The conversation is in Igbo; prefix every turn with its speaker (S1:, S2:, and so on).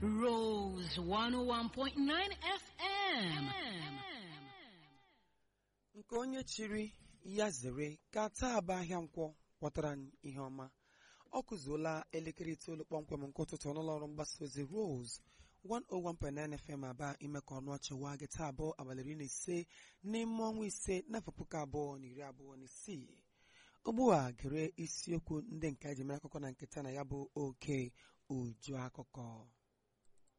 S1: Rose 101.9 FM.
S2: nke onye chiri ya zere ka taa bụ ahịa nkwọ kpọtara anyị ihe ọma ọ kụzuola elekere itoolu kpọmkwem nke ụtụtụ n'ụlọ ọrụ mgbasa ozi Rose 101.9 FM aba ime ka ọnụ ọchịwa gị taa abụọ abalị iri na ise n'ime ọnwa ise n'afọ puku abụọ na iri abụọ na isii ugbu a gere isiokwu ndị nke eji mere akụkọ na nketa na ya bụ oke uju akụkọ